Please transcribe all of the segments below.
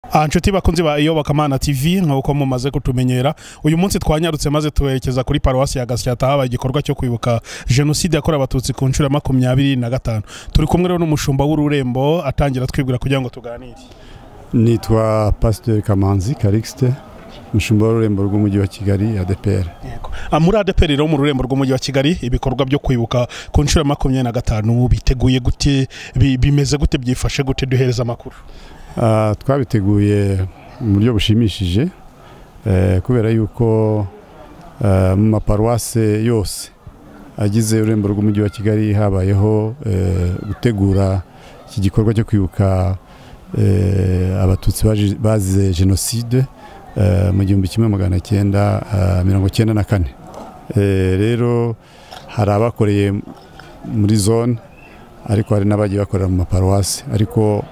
aha nshuti bakunze ba iyobokamana tv nk'uko mumaze kutumenyera uyu munsi twanyarutse maze tuberekeza kuri paruwasi ya gasyata habaye igikorwa cyo kwibuka jenoside yakorewe abatutsi ku nshuro ya makumyabiri na gatanu turi kumwe rero n'umushumba w'ururembo atangira twibwira kugira ngo tuganire nitwa pasiteri kamanzi karikisite umushumba w'ururembo rw'umujyi wa kigali adeperi Ah, muri adeperi rero mu rurembo rw'umujyi wa kigali ibikorwa byo kwibuka ku nshuro ya makumyabiri na gatanu biteguye gute bi- bimeze gute byifashe gute duhereza amakuru Ah, twabiteguye mu buryo bushimishije eh, kubera yuko eh, mu maparuwase yose agize ururembo rw'umujyi wa kigali habayeho eh, gutegura iki gikorwa cyo kwibuka eh, abatutsi baji- bazize jenoside eh, mu gihumbi kimwe magana cyenda ah, mirongo cyenda na kane Eh, rero hari abakoreye muri zone ariko hari n'abagiye bakorera mu maparuwase ariko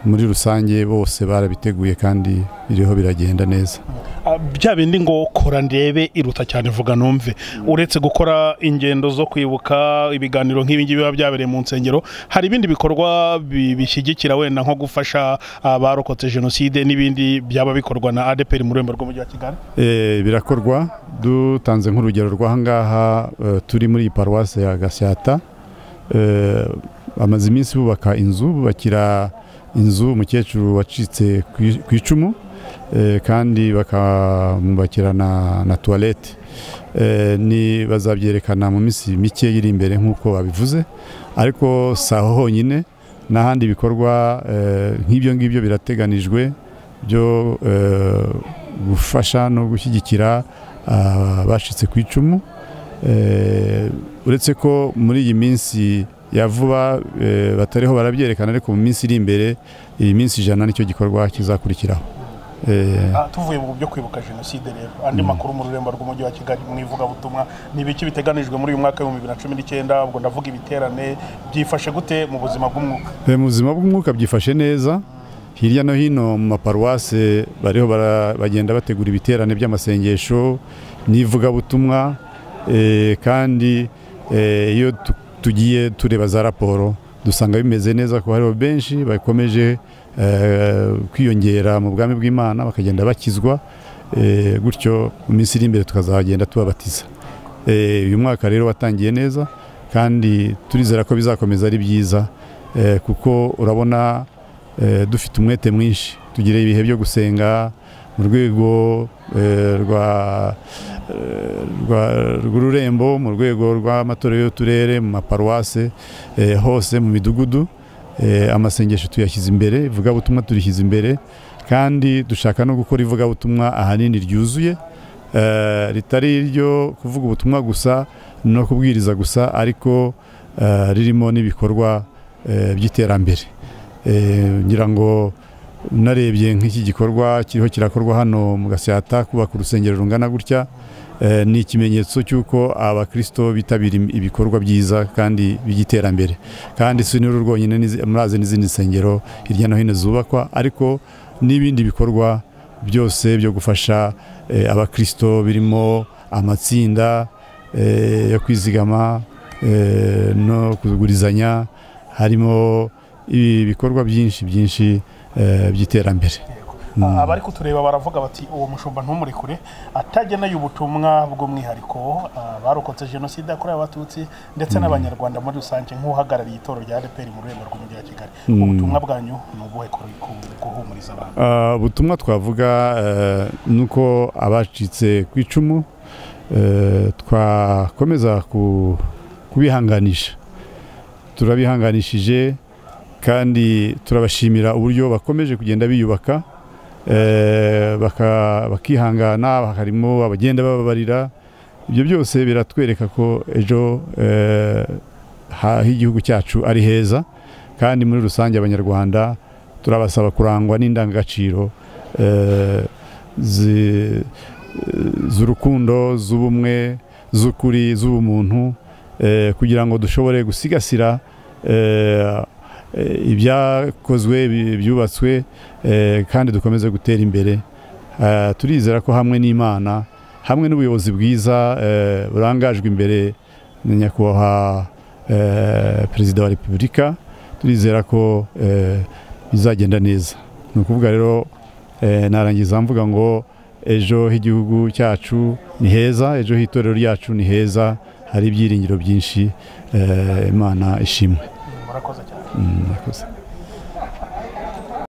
muri rusange bose barabiteguye kandi biriho biragenda neza Ah, bya bindi ngo kora ndebe iruta cyane vuga numve uretse gukora ingendo zo kwibuka ibiganiro nk'ibi ngibi biba byabereye mu nsengero hari ibindi bikorwa bi- bishyigikira wenda nko gufasha abarokotse jenoside n'ibindi byaba bikorwa na adeperi mu rurembo rw'umujyi wa kigali Eh, birakorwa dutanze nk'urugero rw'ahangaha eh, turi muri iyi paruwase ya gasyata Eh, bamaze iminsi bubaka inzu bubakira inzu umukecuru wacitse ku i- ku icumu eh, kandi bakamubakira na, na tuwarete ni bazabyerekana mu minsi mike iri imbere nk'uko babivuze ariko si aho honyine n'ahandi bikorwa eh, nk'ibyo ngibyo birateganijwe byo eh, gufasha no gushyigikira ah, abacitse ku icumu Eh, uretse ko muri iyi minsi ya vuba eh, batariho barabyerekana ariko mu minsi iri imbere iyi minsi ijana nicyo gikorwa kizakurikiraho Eh, Ah, tuvuye mu byo kwibuka jenoside rero andi makuru mu rurembo rw'umujyi wa kigali mu ivugabutumwa ni ibiki biteganijwe muri uyu mwaka w'ibihumbi bibiri na cumi n'icyenda ubwo ndavuga ibiterane byifashe gute mu buzima bw'umwuka Eh, mu buzima bw'umwuka byifashe neza hirya no hino mu maparuwase bariho bara- bagenda bategura ibiterane by'amasengesho n'ivugabutumwa eh, kandi eh, iyo tu- tugiye tureba za raporo dusanga bimeze neza ko hariho benshi bakomeje eh, kwiyongera mu bwami bw'imana bakagenda bakizwa eh, gutyo mu minsi iri imbere tukazagenda tubabatiza Eh, uyu mwaka rero watangiye neza kandi turizera ko bizakomeza ari byiza eh, kuko urabona eh, dufite umwete mwinshi tugira ibihe byo gusenga mu rwego eh, rwa eh, rwa- rw'ururembo mu rwego rw'amatorero y'uturere mu maparuwase eh, hose mu midugudu eh, amasengesho tuyashyize imbere ivugabutumwa turishyize imbere kandi dushaka no gukora ivugabutumwa ahanini ryuzuye eh, ritari iryo kuvuga ubutumwa gusa no kubwiriza gusa ariko eh, ririmo n'ibikorwa eh, by'iterambere Eh, ngira ngo unarebye nk'iki gikorwa kiriho kirakorwa hano mu gasyata kubaka urusengero rungana gutya eh, ni ikimenyetso cy'uko abakristo bitabira im- ibikorwa byiza kandi by'iterambere kandi si n'uru rwonyine n'izi- murazi n'izindi nsengero hirya no hino zubakwa ariko n'ibindi bikorwa byose byo gufasha eh, abakristo birimo amatsinda eh, yo kwizigama eh, no kugurizanya harimo ibi- ibikorwa byinshi byinshi eh, by'iterambere Ah, abari kutureba baravuga bati uwo mushumba ntumurekure atagenaye ubutumwa bw'umwihariko ah, barokotse jenoside yakorewe abatutsi ndetse n'abanyarwanda muri rusange nk'uhagarariye itorero rya adeperi mu rwego rw'umujyi wa kigali ubutumwa bwanyu ni ubuhe kuri- ku- guhumuriza abantu Ah, ubutumwa twavuga eh, ni uko abacitse ku icumu eh, twakomeza ku- kubihanganisha turabihanganishije kandi turabashimira uburyo bakomeje kugenda biyubaka eh, baka- bakihangana harimo abagenda bababarira ibyo byose biratwereka ko ejo eh, ha- h'igihugu cyacu ari heza kandi muri rusange abanyarwanda turabasaba kurangwa n'indangagaciro eh, zi- z'urukundo z'ubumwe z'ukuri z'ubumuntu eh, kugira ngo dushobore gusigasira eh, eh, ibyakozwe bi- byubatswe eh, kandi dukomeze gutera imbere Eh, turizera ko hamwe n'imana hamwe n'ubuyobozi bwiza eh, burangajwe imbere na nyakubahwa eh, perezida wa repubulika turizera ko eh, bizagenda neza ni ukuvuga rero Eh, narangiza mvuga ngo ejo h'igihugu cyacu ni heza ejo h'itorero ryacu ni heza hari ibyiringiro byinshi eh, imana ishimwe murakoze cyane Mm, murakoze